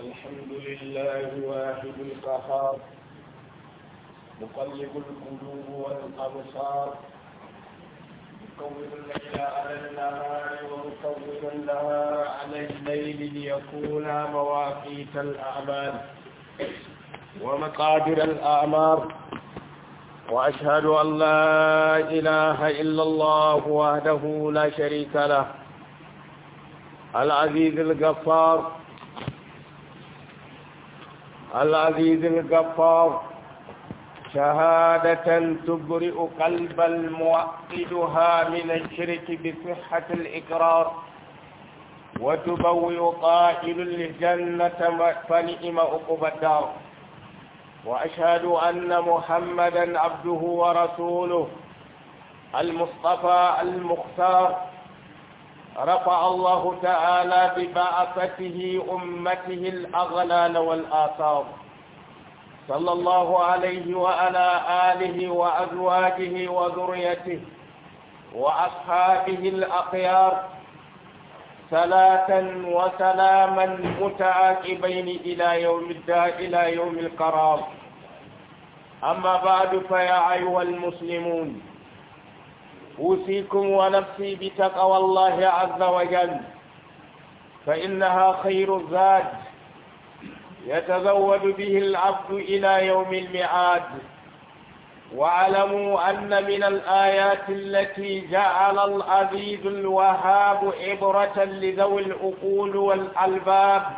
الحمد لله واحد القهار مقلب القلوب والأبصار مكور الليل على النهار ومكور النهار على الليل ليكون مواقيت الأعمال ومقادر الأعمار وأشهد أن لا إله إلا الله وحده لا شريك له العزيز الغفار العزيز الغفار شهادة تبرئ قلب الموقدها من الشرك بصحة الإقرار وتبوئ قائل الجنة فنئم عقب الدار وأشهد أن محمدا عبده ورسوله المصطفى المختار رفع الله تعالى ببعثته أمته الأغلال والآثار صلى الله عليه وعلى آله وأزواجه وذريته وأصحابه الأخيار صلاة وسلاما متعاقبين إلى يوم الداء إلى يوم القرار أما بعد فيا أيها المسلمون أوصيكم ونفسي بتقوى الله عز وجل فإنها خير الزاد يتزود به العبد إلى يوم الميعاد واعلموا أن من الآيات التي جعل العزيز الوهاب عبرة لذوي العقول والألباب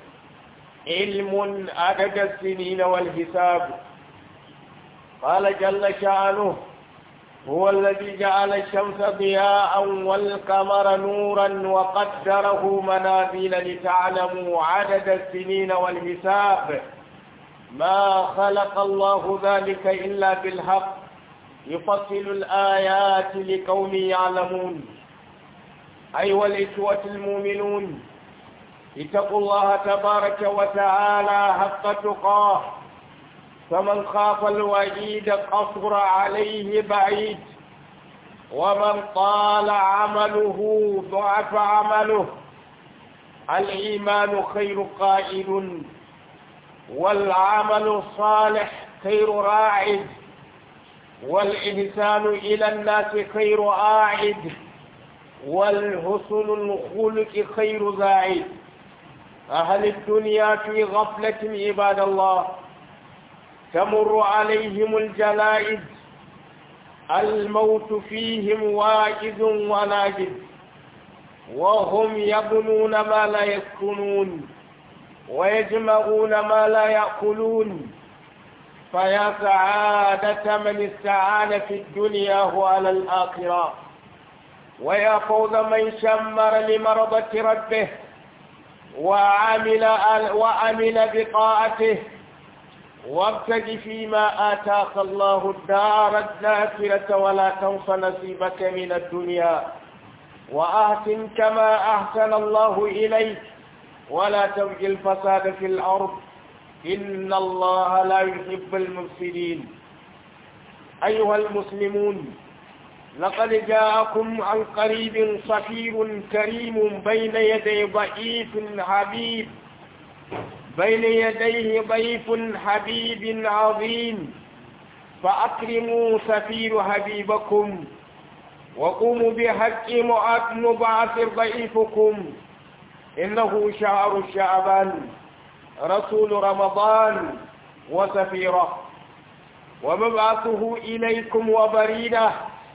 علم عدد السنين والحساب قال جل شأنه هو الذي جعل الشمس ضياء والقمر نورا وقدره منازل لتعلموا عدد السنين والحساب ما خلق الله ذلك إلا بالحق يفصل الآيات لقوم يعلمون أيها الإخوة المؤمنون اتقوا الله تبارك وتعالى حق تقاه فمن خاف الوعيد قصر عليه بعيد ومن طال عمله ضعف عمله الإيمان خير قائد والعمل الصالح خير راعد والإحسان إلى الناس خير آعد والحسن الخلق خير زاعد أهل الدنيا في غفلة عباد الله تمر عليهم الجلائد الموت فيهم واجد وناجد وهم يبنون ما لا يسكنون ويجمعون ما لا يأكلون فيا سعادة من استعان في الدنيا على الآخرة ويا فوز من شمر لمرضة ربه وعمل وعمل بطاعته وابتغ فيما آتاك الله الدار الذاكرة ولا تنس نصيبك من الدنيا وأحسن كما أحسن الله إليك ولا تبغي الفساد في الأرض إن الله لا يحب المفسدين أيها المسلمون لقد جاءكم عن قريب صفير كريم بين يدي ضعيف حبيب بين يديه ضيف حبيب عظيم فأكرموا سفير حبيبكم وقوموا بحق مبعث ضعيفكم إنه شعر شعبان رسول رمضان وسفيره ومبعثه إليكم وبريده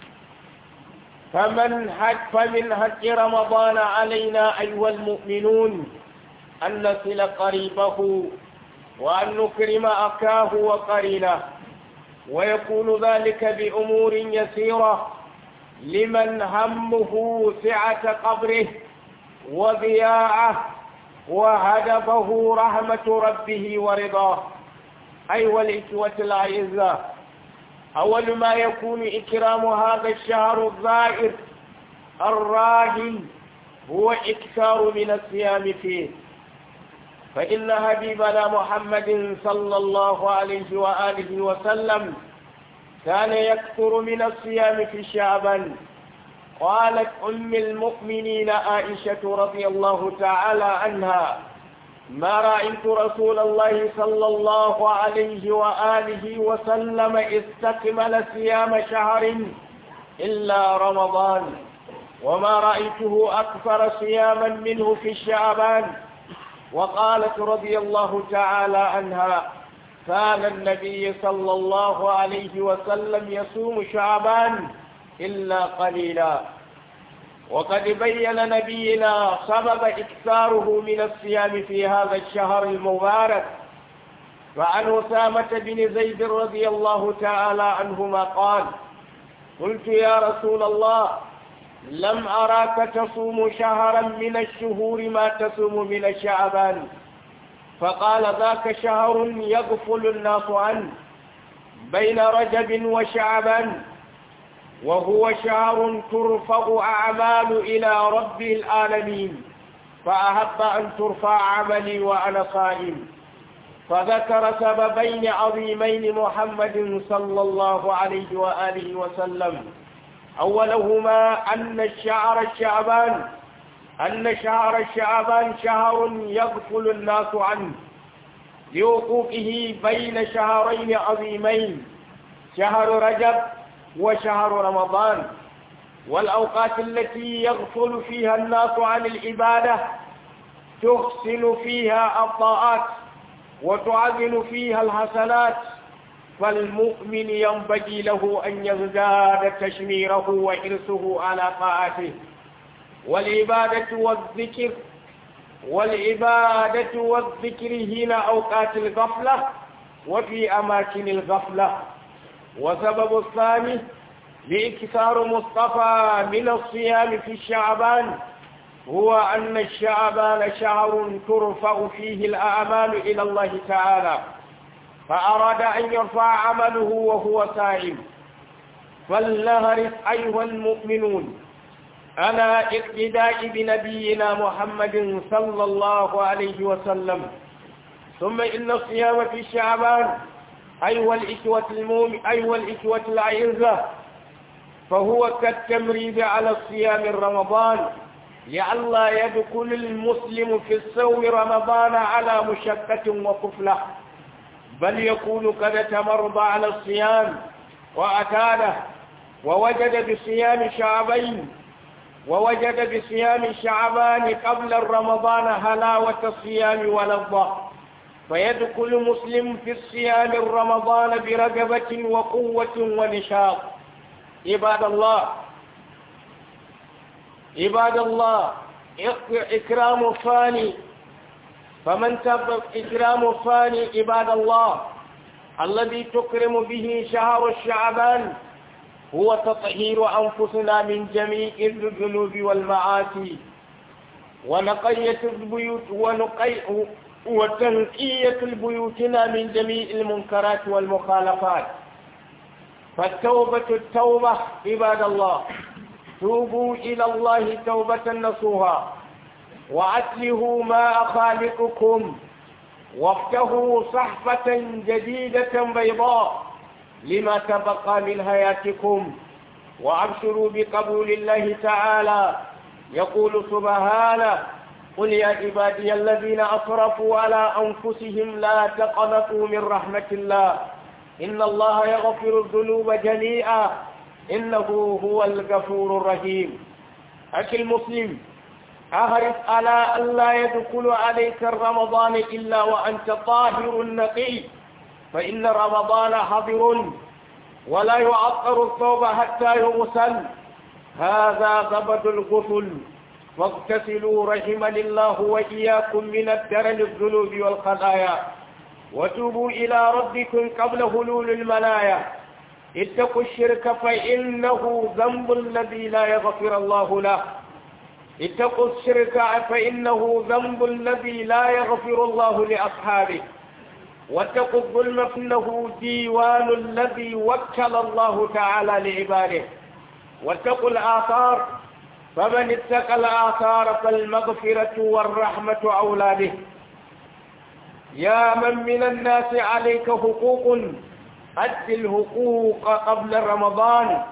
فمن حج فمن حج رمضان علينا أيها المؤمنون أن نصل قريبه وأن نكرم أخاه وقرينه ويكون ذلك بأمور يسيرة لمن همه سعة قبره وضياعه وهدفه رحمة ربه ورضاه أيها الإخوة الأعزاء أول ما يكون إكرام هذا الشهر الظاهر الراهن هو إكثار من الصيام فيه فإن حبيبنا محمد صلى الله عليه وآله وسلم كان يكثر من الصيام في شعبان قالت أم المؤمنين عائشة رضي الله تعالى عنها ما رأيت رسول الله صلى الله عليه وآله وسلم استكمل صيام شهر إلا رمضان وما رأيته أكثر صياما منه في الشعبان وقالت رضي الله تعالى عنها كان النبي صلى الله عليه وسلم يصوم شعبان إلا قليلا وقد بين نبينا سبب إكثاره من الصيام في هذا الشهر المبارك فعن أسامة بن زيد رضي الله تعالى عنهما قال قلت يا رسول الله لم أراك تصوم شهرا من الشهور ما تصوم من الشعبان فقال ذاك شهر يغفل الناس عنه بين رجب وشعبان وهو شهر ترفع أعمال إلى رب العالمين فأحب أن ترفع عملي وأنا صائم فذكر سببين عظيمين محمد صلى الله عليه وآله وسلم أولهما أن الشعر الشعبان أن شهر الشعبان شهر يغفل الناس عنه لوقوفه بين شهرين عظيمين شهر رجب وشهر رمضان والأوقات التي يغفل فيها الناس عن العبادة تحسن فيها الطاعات وتعزن فيها الحسنات فالمؤمن ينبغي له أن يزداد تشميره وحرصه على طاعته والعبادة والذكر والعبادة والذكر هنا أوقات الغفلة وفي أماكن الغفلة وسبب الثاني لإكثار مصطفى من الصيام في الشعبان هو أن الشعبان شهر ترفع فيه الأعمال إلى الله تعالى فأراد أن يرفع عمله وهو سائم فلنهرس أيها المؤمنون على اقتداء بنبينا محمد صلى الله عليه وسلم ثم إن الصيام في الشعبان أيها الإخوة المؤمن أيها الإخوة الأعزة فهو كالتمريض على الصيام رمضان لئلا يدخل المسلم في الصوم رمضان على مشقة وقفلة بل يكون قد تمرض على الصيام وأتاله ووجد بصيام شعبين ووجد بصيام شعبان قبل رمضان هلاوة الصيام ولظة فيدخل مسلم في الصيام رمضان برغبة وقوة ونشاط عباد الله عباد الله إكرام الفاني فمن تب إكرام الفاني عباد الله الذي تكرم به شهر الشعبان هو تطهير أنفسنا من جميع الذنوب والمعاصي ونقية البيوت ونقي وتنقية بيوتنا من جميع المنكرات والمخالفات فالتوبة التوبة عباد الله توبوا إلى الله توبة نصوها وأتلهوا ما خالقكم وافتهوا صحفة جديدة بيضاء لما تبقى من حياتكم وأبشروا بقبول الله تعالى يقول سبحانه قل يا عبادي الذين أسرفوا على أنفسهم لا تقنطوا من رحمة الله إن الله يغفر الذنوب جميعا إنه هو الغفور الرحيم أخي المسلم أحرص على أن لا يدخل عليك رمضان إلا وأنت طاهر نقي فإن رمضان حضر ولا يعطر الثوب حتى يغسل هذا زبد الغسل فاغتسلوا رحمني الله وإياكم من الدرن الذنوب والخطايا وتوبوا إلى ربكم قبل هلول المنايا اتقوا الشرك فإنه ذنب الذي لا يغفر الله له اتقوا الشرك فإنه ذنب الذي لا يغفر الله لأصحابه واتقوا الظلم فإنه ديوان الذي وكل الله تعالى لعباده واتقوا الآثار فمن اتقى الآثار فالمغفرة والرحمة أولاده يا من من الناس عليك حقوق أد الحقوق قبل رمضان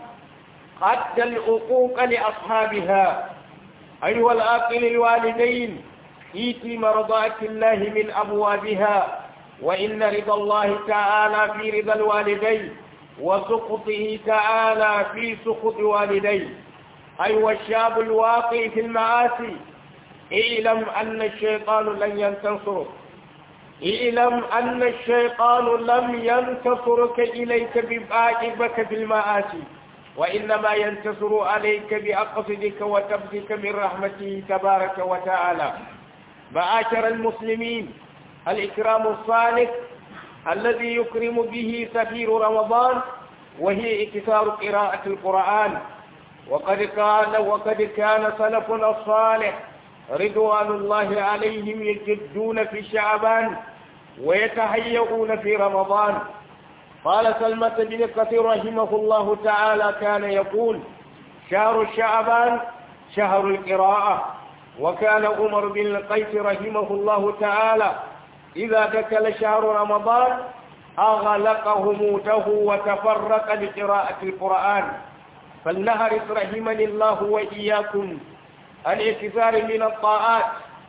أد الحقوق لأصحابها أيها الآقل الوالدين إيتي مرضات الله من أبوابها وإن رضا الله تعالى في رضا الوالدين وسخطه تعالى في سخط والديه أي والشاب الواقع في المعاصي اعلم أن الشيطان لن ينتصرك اعلم أن الشيطان لم ينتصرك إليك بباعبك في المعاصي وإنما ينتصر عليك بأقصدك وتبذك من رحمته تبارك وتعالى معاشر المسلمين الإكرام الصالح الذي يكرم به سفير رمضان وهي اكثار قراءة القرآن وقد قال وقد كان سلفنا الصالح رضوان الله عليهم يجدون في شعبان ويتهيئون في رمضان قال سلمة بن كثير رحمه الله تعالى كان يقول شهر شعبان شهر القراءة وكان عمر بن القيس رحمه الله تعالى إذا دخل شهر رمضان أغلق هموته وتفرق لقراءة القرآن فلنهرس رحمني الله وإياكم الاعتذار من الطاعات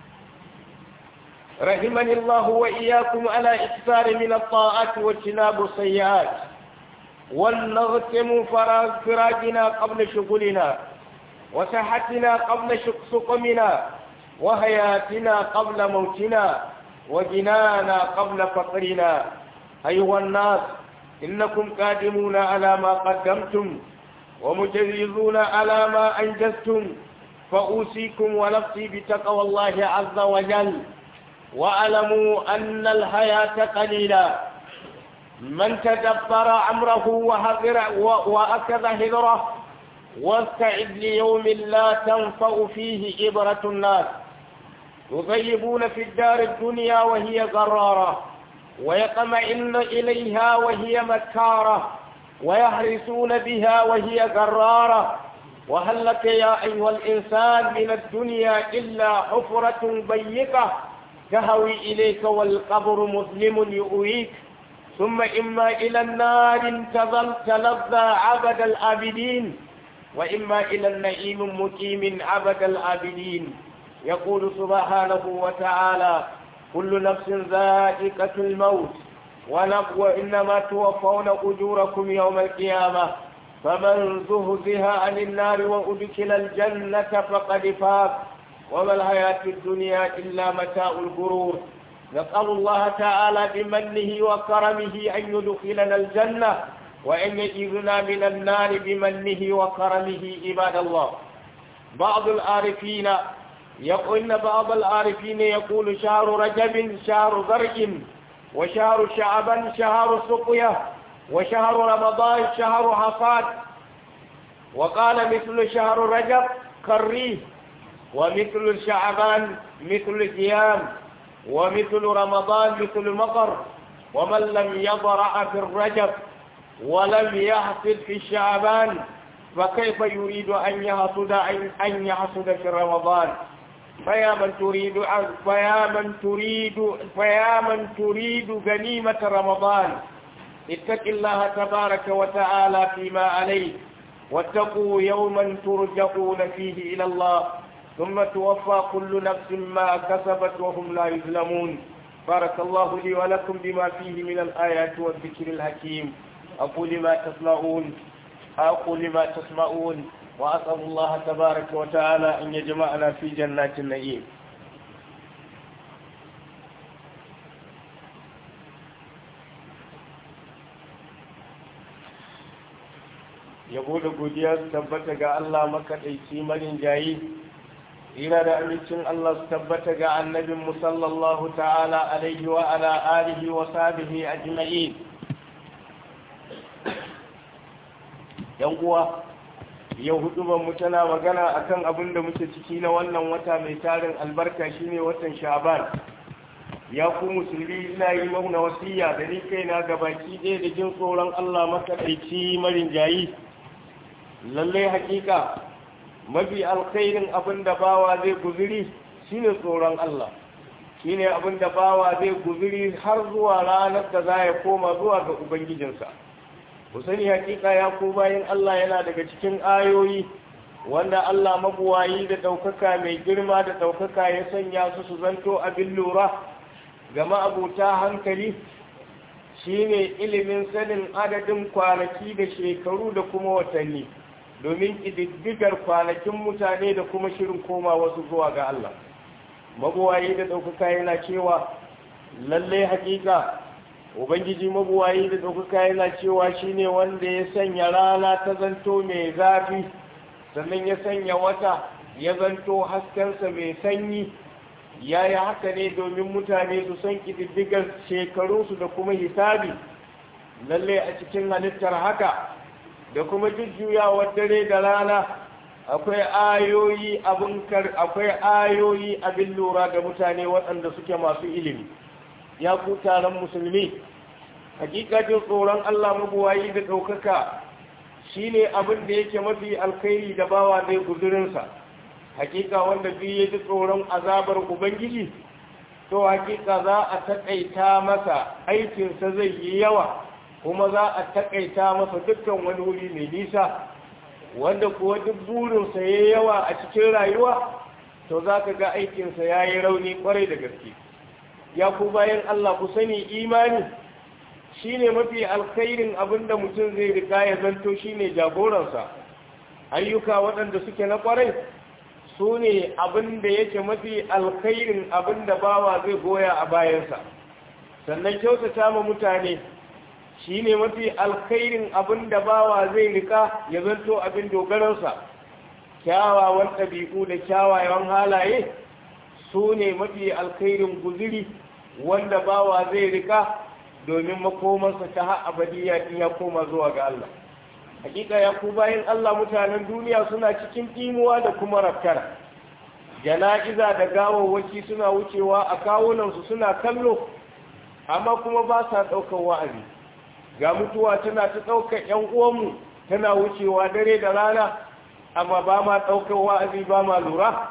رحمني الله وإياكم على إكثار من الطاعات واجتناب السيئات ولنغتم فراغنا قبل شغلنا وصحتنا قبل سقمنا وحياتنا قبل موتنا وجنانا قبل فقرنا أيها الناس إنكم قادمون على ما قدمتم ومجرزون على ما أنجزتم فأوصيكم ونفسي بتقوى الله عز وجل واعلموا أن الحياة قليلة من تدبر أمره وهذر وأكذ هذره واستعد ليوم لا تنفع فيه إبرة الناس يغيبون في الدار الدنيا وهي غرارة ويطمئن إليها وهي مكارة ويحرسون بها وهي غرارة وهل لك يا أيها الإنسان من الدنيا إلا حفرة ضيقة تهوي إليك والقبر مظلم يؤويك ثم إما إلى النار تظل تلظى عبد العابدين وإما إلى النعيم مقيم عبد العابدين يقول سبحانه وتعالى كل نفس ذائقة الموت وإنما توفون أجوركم يوم القيامة فمن زهزها عن النار وأدخل الجنة فقد فاز وما الحياة الدنيا إلا متاع الغرور نسأل الله تعالى بمنه وكرمه أن يدخلنا الجنة وأن يجيرنا من النار بمنه وكرمه عباد الله بعض العارفين يقول بعض العارفين يقول شهر رجب شهر زرع وشهر شعبان شهر سقيا وشهر رمضان شهر حصاد وقال مثل شهر رجب كالريح ومثل شعبان مثل القيام ومثل رمضان مثل المطر ومن لم يضرع في الرجب ولم يحصد في شعبان فكيف يريد أن يحصد أن يحصد في رمضان فيا من تريد فيا من تريد فيا من تريد غنيمة رمضان اتق الله تبارك وتعالى فيما عليك واتقوا يوما ترجعون فيه إلى الله ثم توفى كل نفس ما كسبت وهم لا يظلمون بارك الله لي ولكم بما فيه من الآيات والذكر الحكيم أقول ما تسمعون أقول ما تسمعون وأسأل الله تبارك وتعالى أن يجمعنا في جنات النعيم yabo da godiya su tabbata ga Allah makaɗaici marin jayi ina da amincin Allah su tabbata ga annabin musallallahu ta'ala alaihi wa ala alihi wa sahbihi ajma'in yan uwa yau hudubar mu tana magana akan abin da muke ciki na wannan wata mai tarin albarka shine watan sha'ban ya ku musulmi ina yi mauna wasiya da ni kaina gabaki ɗaya da jin tsoron Allah makaɗaici marin jayi lallai hakika mafi alkhairin abin da bawa zai guzuri shine tsoron Allah shine abin da bawa zai guzuri har zuwa ranar da za ya koma zuwa ga ubangijinsa ku sani hakika ya ko bayan Allah yana daga cikin ayoyi wanda Allah mabuwayi da ɗaukaka mai girma da ɗaukaka ya sanya su su zanto abin lura ga ma'abuta hankali shine ilimin sanin adadin kwanaki da shekaru da kuma watanni domin ƙididdigar kwanakin mutane da kuma shirin koma wasu zuwa ga Allah mabuwayi da ɗaukaka yana cewa lallai hakika ubangiji mabuwayi da ɗaukaka yana cewa shine wanda ya sanya rana ta zanto mai zafi sannan ya sanya wata ya zanto haskensa mai sanyi ya yi haka ne domin mutane su san ƙididdigar shekarunsu da kuma hisabi lallai a cikin halittar haka da kuma jujjuyawar dare da rana akwai ayoyi abin akwai ayoyi abin lura ga mutane waɗanda suke masu ilimi ya ku taron musulmi hakikatin tsoron Allah mabuwayi da ɗaukaka shine abin da yake mafi alkhairi da bawa zai guzurinsa hakika wanda biyu ya ji tsoron azabar ubangiji to hakika za a taƙaita masa aikinsa zai yi yawa kuma za a taƙaita masa dukkan wani wuri mai nisa wanda kuwa duk burinsa ya yawa a cikin rayuwa to za ka ga aikinsa ya yi rauni kwarai da gaske ya ku bayan Allah ku sani imani shine mafi alkhairin abin da mutum zai rika ya zanto shine jagoransa ayyuka waɗanda suke na kwarai su ne abin da yake mafi alkhairin abin da bawa zai goya a bayansa sannan kyautata ma mutane shi ne mafi alkhairin abin da bawa zai rika ya zanto abin dogaransa kyawawan ɗabi'u da kyawawan halaye su ne mafi alkhairin guziri wanda bawa zai rika domin makomarsa ta har abadiya in ya koma zuwa ga Allah hakika ya ku bayan Allah mutanen duniya suna cikin timuwa da kuma rafkara jana'iza da gawawwaki suna wucewa a kawunansu suna kallo amma kuma ba sa ɗaukar wa'azi ga mutuwa tana ta ɗaukar ‘yan uwanmu tana wucewa dare da rana amma ba ma ɗaukar wa'azi ba ma lura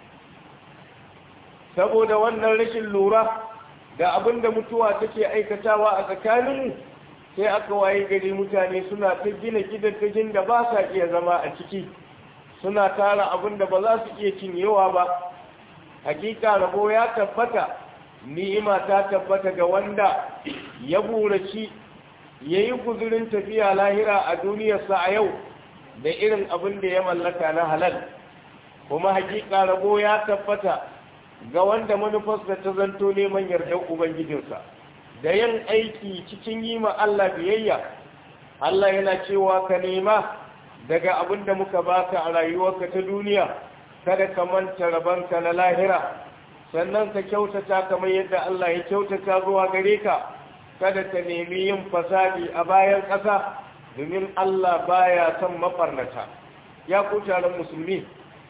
saboda wannan rashin lura da abin da mutuwa take aikatawa a tsakaninmu sai aka waye gari mutane suna ta gina gidajen da ba sa iya zama a ciki suna tara abin da ba za su iya cinyewa ba hakika rabo ya tabbata ni'ima ta tabbata ga wanda ya buraci ya yi guzurin tafiya lahira a duniyarsa a yau da irin abin da ya mallaka na halal kuma hakika rabo ya tabbata ga wanda manufarsa ta zanto neman yardar ubangijinsa da yin aiki cikin yi ma Allah biyayya Allah yana cewa ka nema daga abin da muka baka a rayuwarka ta duniya kada ka manta rabanka na lahira sannan ka kyautata kamar yadda Allah ya kyautata zuwa gare ka kada ka nemi yin fasadi a bayan ƙasa domin Allah baya son mafarnata ya ku taron musulmi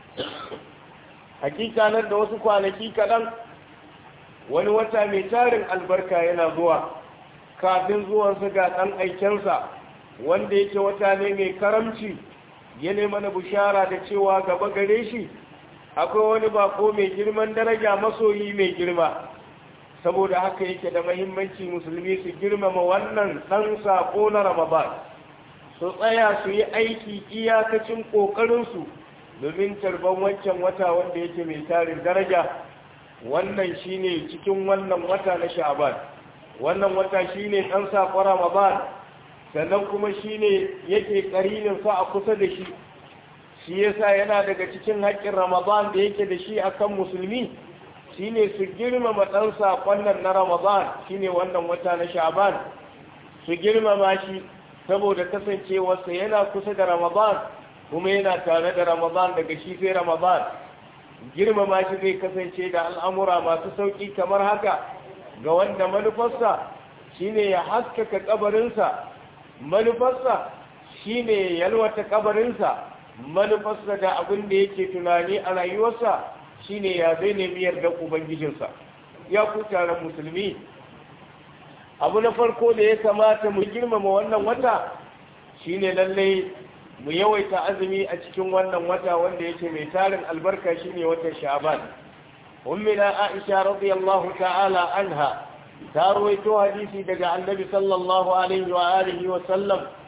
hakika nan da wasu kwanaki kaɗan wani wata mai tarin albarka yana zuwa kafin zuwansa ga ɗan aikensa wanda yake wata ne mai karamci ya mana bishara da cewa gaba gare shi akwai wani bako mai girman daraja masoyi mai girma saboda haka yake da mahimmanci musulmi su girmama wannan ɗan saƙo na ramadan su tsaya su yi aiki iyakacin ƙoƙarinsu domin tarban wancan wata wanda yake mai tarin daraja wannan shine cikin wannan wata na sha'ban wannan wata shine dan sakon ramadan sannan kuma shine yake karinin sa a kusa da shi shi yasa yana daga cikin haƙƙin ramadan da yake da shi akan musulmi shine su girmama dan sakon nan na ramadan shine wannan wata na sha'ban su girmama shi saboda kasancewarsa yana kusa da ramadan kuma yana tare da ramadan daga shi sai ramadan girmama shi zai kasance da al'amura masu sauƙi kamar haka ga wanda manufarsa shine ya haskaka kabarinsa manufarsa shine ya yalwata kabarinsa manufarsa da abin da yake tunani a rayuwarsa shine ya zai nemi yarda ubangijinsa ya ku taron musulmi abu na farko da ya kamata mu girmama wannan wata shine lallai mu yawaita azumi a cikin wannan wata wanda yake mai tarin albarka shine watan sha'ban ummina aisha radiyallahu ta'ala anha ta rawaito hadisi daga annabi sallallahu alaihi wa alihi wa sallam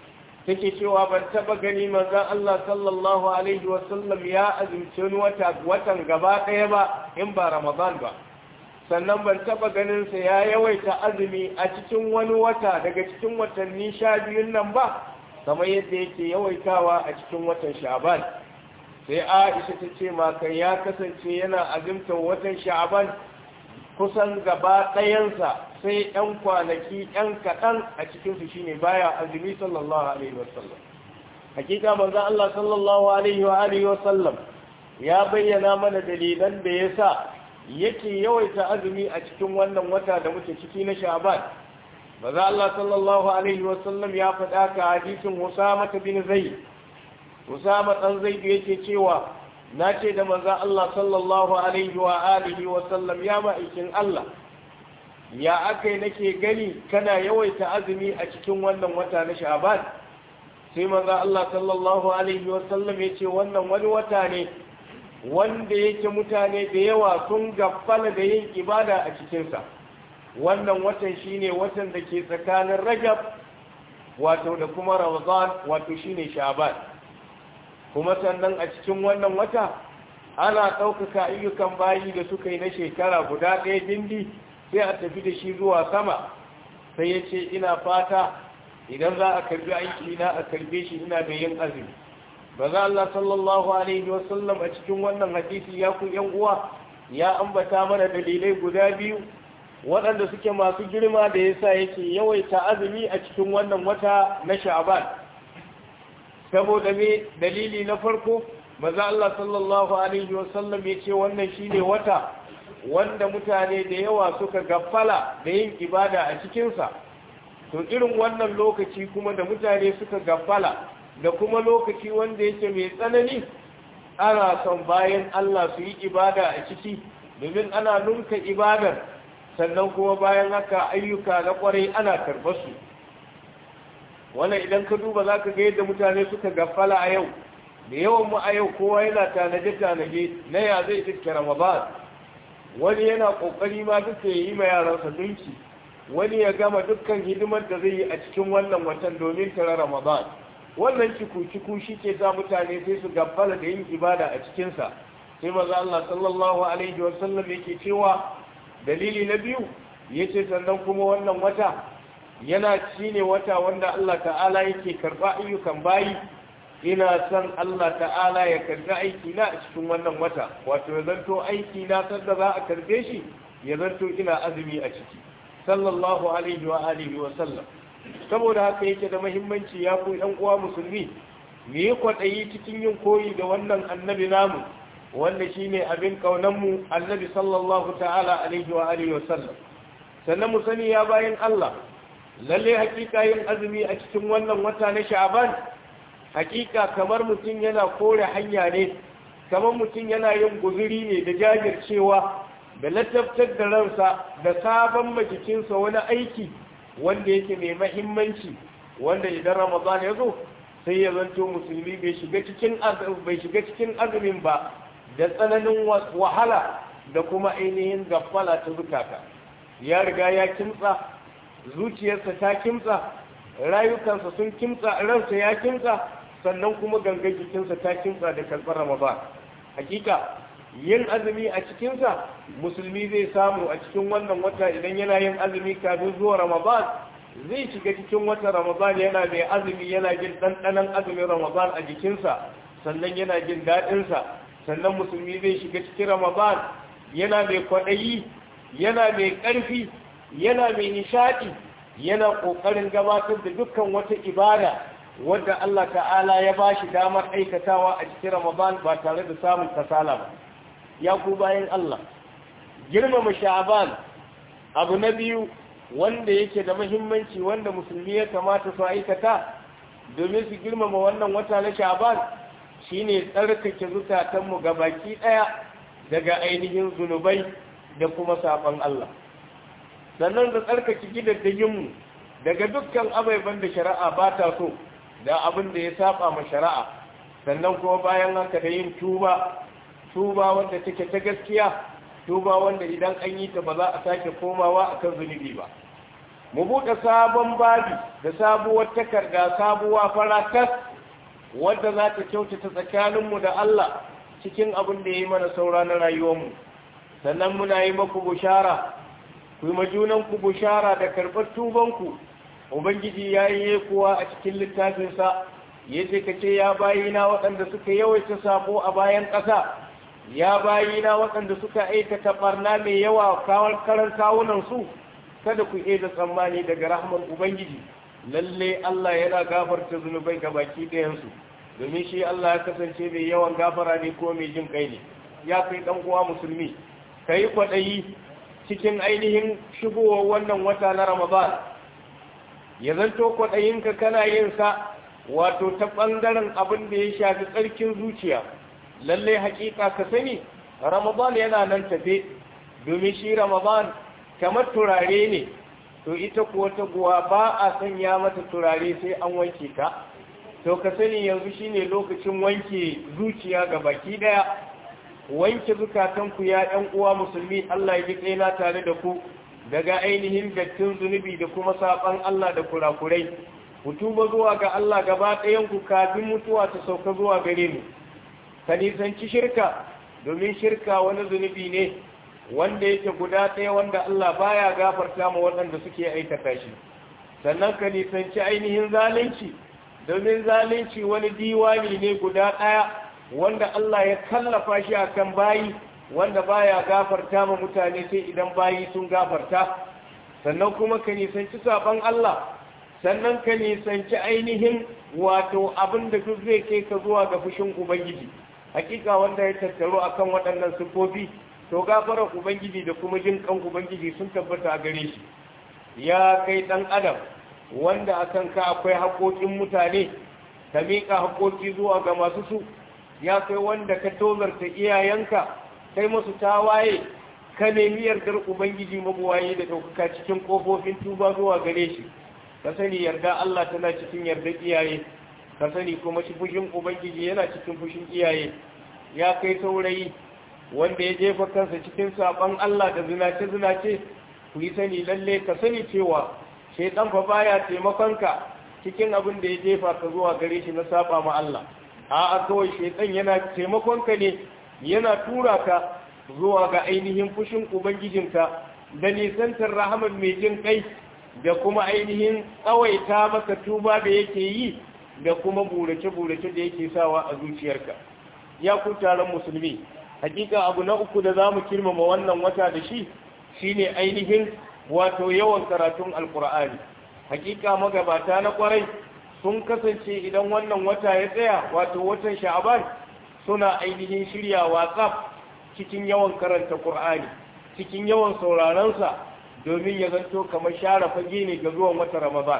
take cewa ban taba gani manzon Allah sallallahu alaihi wasallam ya azumci wata watan gaba ɗaya ba in ba Ramadan ba sannan ban taba ganin sa ya yawaita azumi a cikin wani wata daga cikin watanni sha biyun nan ba kamar yadda yake yawaitawa a cikin watan Sha'ban sai Aisha ta ce maka ya kasance yana azumtar watan Sha'ban kusan gaba ɗayansa sai ‘yan kwanaki ‘yan kaɗan a cikinsu shi ne baya azumi sallallahu Alaihi wasallam. Hakika manzan Allah sallallahu Alaihi wa Alaihi wasallam ya bayyana mana dalilan da ya sa yake yawaita azumi a cikin wannan wata da muke ciki na Sha'ban. Manzan Allah sallallahu Alaihi wasallam ya faɗa ka hadisin Usama bin Zaid. Usama ɗan Zaid yake cewa na ce da manzan Allah sallallahu Alaihi wa Alihi wasallam ya ma'aikin Allah. ya aka yi nake gani kana yawaita azumi a cikin wannan wata na sha'ban sai manzo Allah sallallahu alaihi wasallam ya ce wannan wani wata ne wanda yake mutane da yawa sun gaffala da yin ibada a cikinsa wannan watan shine watan da ke tsakanin rajab wato da kuma ramadan wato shine sha'ban kuma sannan a cikin wannan wata ana ɗaukaka ayyukan bayi da suka yi na shekara guda ɗaya dindi sai a tafi da shi zuwa sama sai ya ce ina fata idan za a karbi aiki na a karbe shi ina da yin azumi ba za Allah sallallahu alaihi wasallam a cikin wannan hadisi ya ku yan uwa ya ambata mana dalilai guda biyu waɗanda suke masu girma da yasa yake yawaita azumi a cikin wannan wata na sha'ban saboda me dalili na farko maza Allah sallallahu alaihi wasallam ya ce wannan shine wata wanda mutane da yawa suka gaffala da yin ibada a cikinsa to irin wannan lokaci kuma da mutane suka gaffala da kuma lokaci wanda yake mai tsanani ana son bayan Allah su yi ibada a ciki domin ana nunka ibadar sannan kuma bayan haka ayyuka na kwarai ana karɓar su wannan idan ka duba za ka ga yadda mutane suka gaffala a yau da yawan mu a yau kowa yana tanaje-tanaje na ya zai iska ramadan wani yana kokari ma duka ya yi ma yaransa dunki wani ya gama dukkan hidimar da zai yi a cikin wannan watan domin tara ramadan wannan ciku-ciku shi ke sa mutane sai su gaffala da yin ibada a cikinsa sai maza Allah sallallahu alaihi wasallam yake cewa dalili na biyu ya ce sannan kuma wannan wata yana ci ne wata wanda Allah ta'ala yake karɓa ayyukan bayi ina son Allah ta'ala ya karbi aiki na a cikin wannan wata wato ya zanto aiki na sanda za a karbe shi ya zanto ina azumi a ciki sallallahu alaihi wa alihi wa sallam saboda haka yake da muhimmanci ya ku ɗan uwa musulmi mu yi kwaɗayi cikin yin koyi da wannan annabi namu wanda shine abin kaunan mu annabi sallallahu ta'ala alaihi wa alihi wa sallam sannan mu sani ya bayan Allah lalle hakika yin azumi a cikin wannan wata na sha'ban hakika kamar mutum yana kore hanya ne kamar mutum yana yin guzuri ne da jajircewa da lattabtar da ransa da sabon majikinsa wani aiki wanda yake mai mahimmanci wanda idan ramadan ya zo sai ya zanto musulmi bai shiga cikin bai shiga cikin azumin ba da tsananin wahala da kuma ainihin gaffala ta zukata ya riga ya kimtsa zuciyarsa ta kimtsa rayukansa sun kimtsa ransa ya kimtsa sannan kuma gangan jikinsa ta kimtsa da karɓar ramadan hakika yin azumi a cikinsa musulmi zai samu a cikin wannan wata idan yana yin azumi kafin zuwa ramadan zai shiga cikin wata ramadan yana mai azumi yana jin ɗanɗanon azumin ramadan a jikinsa sannan yana jin daɗinsa sannan musulmi zai shiga cikin ramadan yana mai kwaɗayi yana mai ƙarfi yana mai nishaɗi yana ƙoƙarin gabatar da dukkan wata ibada wadda Allah ta'ala ya ba shi damar aikatawa a cikin Ramadan ba tare da samun kasala ba ya ku bayan Allah girmama sha'aban abu na biyu wanda yake da muhimmanci wanda musulmi ya kamata su aikata domin su girmama wannan wata na sha'aban shine tsarkake zukatanmu ga baki ɗaya daga ainihin zunubai da kuma saɓon Allah sannan da tsarkake gidaddajinmu daga dukkan abaiban da shari'a ba ta so da abin da ya saba ma shari'a sannan kuma bayan haka da yin tuba tuba wanda take ta gaskiya tuba wanda idan an yi ta ba za a sake komawa akan zunubi ba mu buɗe sabon babi da sabuwar takarda sabuwa faratas wadda za ta kyautata tsakaninmu da Allah cikin abin da ya yi mana saura na rayuwarmu sannan muna yi maku bushara ku yi majunanku bushara da karɓar tubanku ubangiji ya yi kuwa a cikin littafinsa ya ce ka ce ya bayina waɗanda suka yawaita sabo a bayan ƙasa ya bayina waɗanda suka aikata ɓarna mai yawa karan kawunansu kada ku iya da tsammani daga rahman ubangiji lalle Allah yana gafarta zunubai ga baki ɗayansu domin shi Allah ya kasance mai yawan gafara ne ko mai jin kai ne ya kai ɗan uwa musulmi ka yi kwaɗayi cikin ainihin shigowar wannan wata na ramadan ya zanto kwaɗayinka kana yin sa wato ta ɓangaren abin da ya shafi tsarkin zuciya lallai haƙiƙa ka sani ramadan yana nan tafe domin shi ramadan kamar turare ne to ita kuwa ta guwa ba a sanya mata turare sai an wanke ta to ka sani yanzu shine lokacin wanke zuciya ga baki daya wanke zukatanku ya ɗan uwa musulmi Allah ya ji tsaina tare da ku daga ainihin dattin zunubi da kuma saban Allah da kurakurai ku tuba zuwa ga Allah gaba ɗayan ku kafin mutuwa ta sauka zuwa gare mu ka nisanci shirka domin shirka wani zunubi ne wanda yake guda ɗaya wanda Allah baya gafarta ma waɗanda suke aikata shi sannan ka nisanci ainihin zalunci domin zalunci wani diwani ne guda ɗaya wanda Allah ya kallafa shi akan bayi wanda baya gafarta ma mutane sai idan bayi sun gafarta sannan kuma ka nisanci saban Allah sannan ka nisanci ainihin wato abin da duk zai kai ka zuwa ga fushin ubangiji hakika wanda ya tattaro akan waɗannan sifofi to gafarar ubangiji da kuma jin kan ubangiji sun tabbata a gare shi ya kai dan adam wanda akan ka akwai haƙoƙin mutane ka miƙa haƙoƙi zuwa ga masu su ya kai wanda ka tozarta iyayenka kai masu tawaye ka nemi yardar ubangiji mabuwaye da ɗaukaka cikin ƙofofin tuba zuwa gare shi ka sani yarda Allah tana cikin yardar iyaye ka sani kuma shi fushin ubangiji yana cikin fushin iyaye ya kai saurayi wanda ya jefa kansa cikin saban Allah da zinace-zinace ku yi sani lalle ka sani cewa shaitan fa baya taimakonka cikin abin da ya jefa ka zuwa gare shi na saba ma Allah a'a kawai shaitan yana taimakonka ne yana tura ka zuwa ga ainihin fushin ubangijinka da nisantar rahaman mai jin kai da kuma ainihin tsawaita maka tuba da yake yi da kuma burace-burace da yake sawa a zuciyarka ya ku taron musulmi hakika abu na uku da za mu kirmama wannan wata da shi shine ainihin wato yawan karatun alkur'ani hakika magabata na kwarai sun kasance idan wannan wata ya tsaya wato watan sha'aban suna ainihin shirya whatsapp cikin yawan karanta qur'ani cikin yawan sauraronsa domin ya zanto kamar share fage ne ga zuwan wata ramadan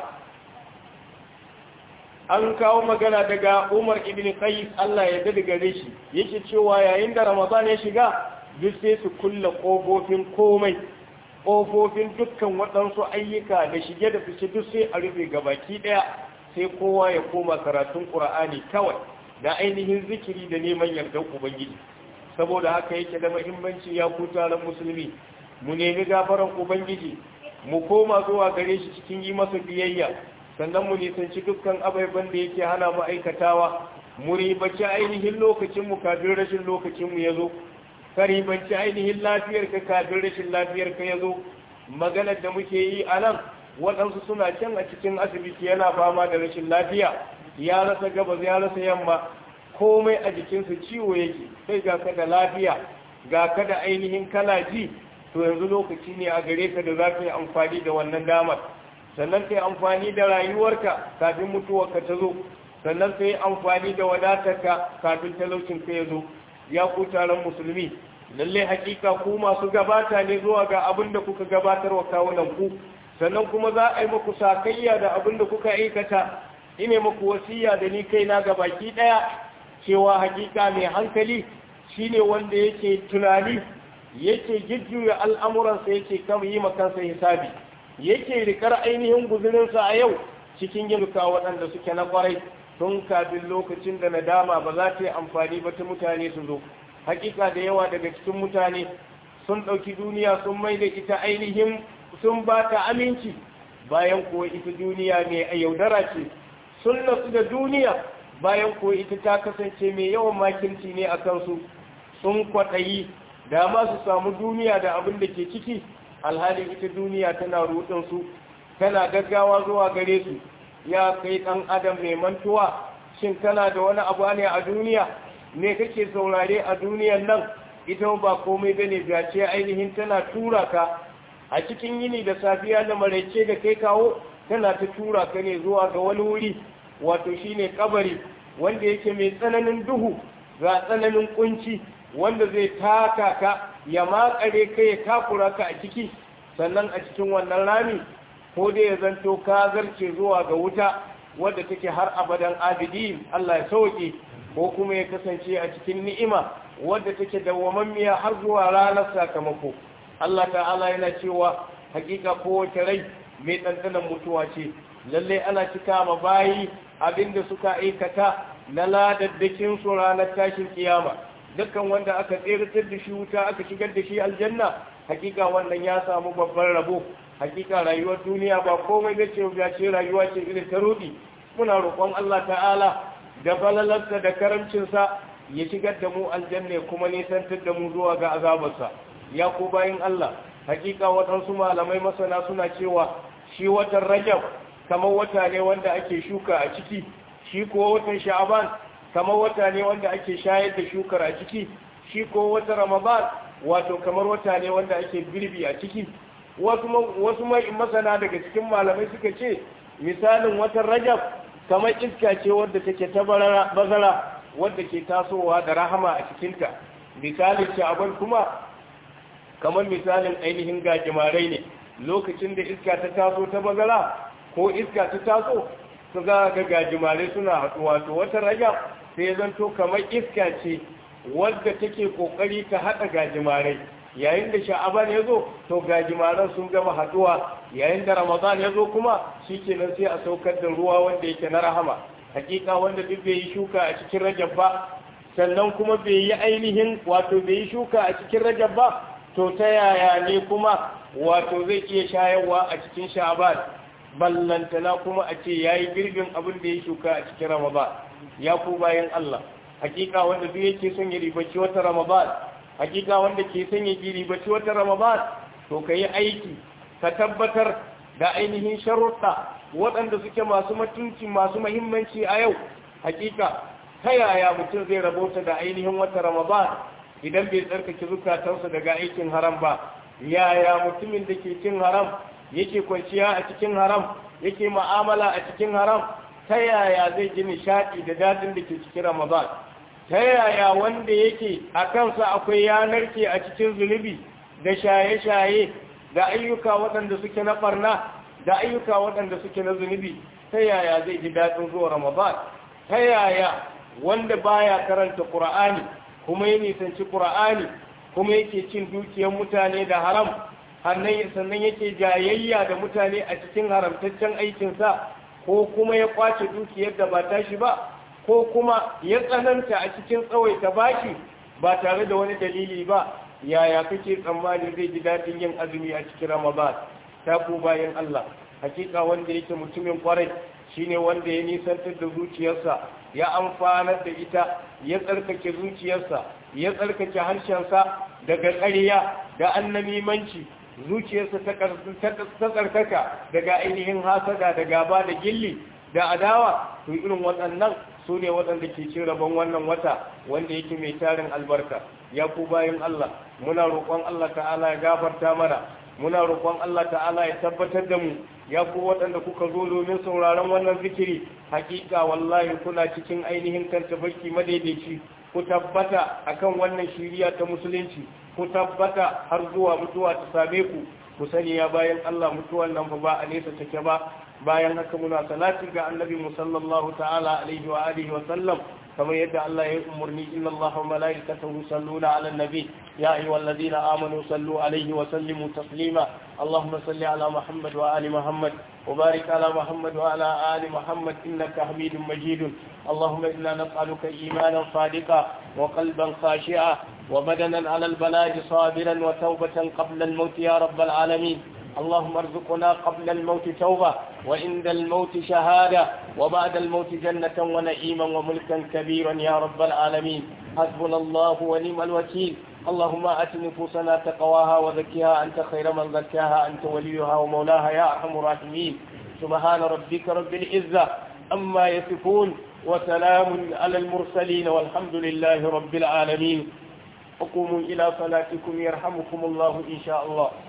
an kawo magana daga Umar ibn Qais Allah ya dade gare shi yake cewa yayin da Ramadan ya shiga duk sai su kulle kofofin komai kofofin dukkan waɗansu ayyuka da shige da fice duk sai a rufe gabaki daya sai kowa ya koma karatun Qur'ani kawai da ainihin zikiri da neman yardar Ubangiji saboda haka yake da muhimmanci ya ku taron musulmi mu nemi gafaran Ubangiji mu koma zuwa gare shi cikin yi masa biyayya sannan mu nisanci dukkan ababen da yake hana mu aikatawa mu ribaci ainihin lokacinmu kafin rashin lokacinmu ya zo ka ribanci ainihin lafiyarka kafin rashin lafiyarka ya zo maganar da muke yi a nan waɗansu suna can a cikin asibiti yana fama da rashin lafiya ya rasa gabas ya rasa yamma komai a jikinsa ciwo yake sai ga ka da lafiya ga ka da ainihin kana ji to yanzu lokaci ne a gare ka da za ka yi amfani da wannan damar sannan ka yi amfani da rayuwarka kafin mutuwarka ta zo sannan ka yi amfani da wadatarka kafin talaucinka ya zo ya ku taron musulmi lalle hakika ku masu gabata ne zuwa ga abin da kuka gabatar wa kawunan ku sannan kuma za a yi muku sakayya da abin da kuka aikata ine muku wasiya da ni kaina ga baki daya cewa hakika mai hankali shine wanda yake tunani yake jujjuya al'amuransa yake kama yi makansa hisabi yake rikar ainihin guzurinsa a yau cikin yin waɗanda suke na kwarai tun kafin lokacin da nadama ba za ta yi amfani ba ta mutane su zo hakika da yawa daga cikin mutane sun ɗauki duniya sun mai da ita ainihin sun ba ta aminci bayan kuwa ita duniya mai a yaudara ce sun nasu da duniya bayan kuwa ita ta kasance mai yawan makirci ne a kansu sun kwaɗayi da ma su samu duniya da abin da ke ciki alhalin ita duniya tana su tana gaggawa zuwa gare su ya kai ɗan adam mai mantuwa shin kana da wani abu ne a duniya me kake saurare a duniyan nan ita ba komai bane ce ainihin tana tura ka a cikin yini da safiya da maraice da kai kawo tana ta tura ka ne zuwa ga wani wuri wato shine kabari wanda yake mai tsananin duhu ga tsananin kunci wanda zai taka ka ya makare ka ya takura ka a ciki sannan a cikin wannan rami ko dai ya zanto ka zarce zuwa ga wuta wadda take har abadan abidin Allah ya sauke ko kuma ya kasance a cikin ni'ima wadda take dawwamammiya har zuwa ranar sakamako Allah ta'ala yana cewa hakika kowace rai mai ɗanɗanon mutuwa ce lallai ana cika ma bayi abinda suka aikata na ladaddakin su ranar tashin kiyama dukkan wanda aka tseratar da shi wuta aka shigar da shi aljanna hakika wannan ya samu babban rabo hakika rayuwar duniya ba komai da ce ya ce rayuwa ce irin ta rudi muna roƙon Allah ta'ala da falalarsa da karamcinsa ya shigar da mu aljanna kuma nisantar da mu zuwa ga azabarsa ya ko bayin Allah hakika waɗansu malamai masana suna cewa shi watan rajab kamar wata ne wanda ake shuka a ciki shi ko watan sha'aban kamar wata ne wanda ake shayar da shukar a ciki shi ko watan ramadan wato kamar wata ne wanda ake girbi a ciki wasu mai masana daga cikin malamai suka ce misalin watan rajab kamar iska ce wadda take ta bazara wadda ke tasowa da rahama a cikinta misalin sha'aban kuma kamar misalin ainihin gajimarai ne lokacin da iska ta taso ta bazara ko iska ta taso su ga ga gajimarai suna haɗuwa to wata rajab sai zanto kamar iska ce wadda take kokari ta haɗa gajimarai yayin da sha'aban ya zo to gajimaran sun gama haɗuwa yayin da ramadan ya zo kuma shikenan sai a saukar da ruwa wanda yake na rahama hakika wanda duk bai yi shuka a cikin rajab ba sannan kuma bai yi ainihin wato bai yi shuka a cikin rajab ba to ta yaya ne kuma wato zai iya shayarwa a cikin sha'aban ballantana kuma a ce ya yi girbin abin da ya shuka a cikin ramadan ya ku bayan Allah hakika wanda duk yake son ya ribaci wata ramadan hakika wanda ke son ya ribaci wata ramadan to ka yi aiki ka tabbatar da ainihin sharuɗa waɗanda suke masu mutunci masu mahimmanci a yau hakika ta yaya mutum zai rabota da ainihin wata ramadan idan bai tsarkake zukatansa daga aikin haram ba yaya mutumin da ke cin haram yake kwanciya a cikin haram yake ma'amala a cikin haram ta yaya zai ji nishaɗi da dadin da ke cikin ramadan ta yaya wanda yake a kansa akwai yanar ke a cikin zunubi da shaye-shaye da ayyuka waɗanda suke na ɓarna da ayyuka waɗanda suke na zunubi ta yaya zai ji daɗin zuwa ramadan ta yaya wanda baya karanta ƙur'ani kuma ya nisanci ƙura'ani kuma yake cin dukiyar mutane da haram sannan yake jayayya da mutane a cikin haramtaccen aikinsa ko kuma ya kwace dukiyar da ba tashi ba ko kuma ya tsananta a cikin tsawaita bashi ba tare da wani dalili ba yaya kake tsammani zai ji daɗin yin azumi a cikin ramadan ta ku bayan allah hakika wanda yake mutumin kwarai shine wanda ya nisantar da zuciyarsa ya amfanar da ita ya tsarkake zuciyarsa ya tsarkake harshensa daga ƙarya da annamimanci zuciyarsa ta tsarkaka daga ainihin hasada da gaba da gilli da adawa to irin waɗannan su ne waɗanda ke cin rabon wannan wata wanda yake mai tarin albarka ya ku bayan Allah muna roƙon Allah ta'ala ya gafarta mana muna roƙon Allah ta'ala ya tabbatar da mu ya ku waɗanda kuka zo domin sauraron wannan zikiri hakika wallahi kuna cikin ainihin kan tafarki madaidaici ku tabbata akan wannan shiriya ta musulunci ku tabbata har zuwa mutuwa ta same ku ku sani ya bayan Allah mutuwan nan fa ba a nesa take ba bayan haka muna salati ga annabi sallallahu ta'ala alaihi wa alihi wa sallam kamar yadda Allah ya umarni inna Allah wa malaikatahu yusalluna ala nabi ya ayyuhalladhina amanu sallu alaihi wa sallimu taslima اللهم صل على محمد وآل محمد وبارك على محمد وعلى آل محمد إنك حميد مجيد اللهم إنا نسألك إيمانا صادقا وقلبا خاشعا وبدنا على البلاء صابرا وتوبة قبل الموت يا رب العالمين اللهم ارزقنا قبل الموت توبة وعند الموت شهادة وبعد الموت جنة ونعيما وملكا كبيرا يا رب العالمين حسبنا الله ونعم الوكيل اللهم آت نفوسنا تقواها وزكها أنت خير من زكاها أنت وليها ومولاها يا أرحم الراحمين سبحان ربك رب العزة أما يصفون وسلام على المرسلين والحمد لله رب العالمين وقوموا إلى صلاتكم يرحمكم الله إن شاء الله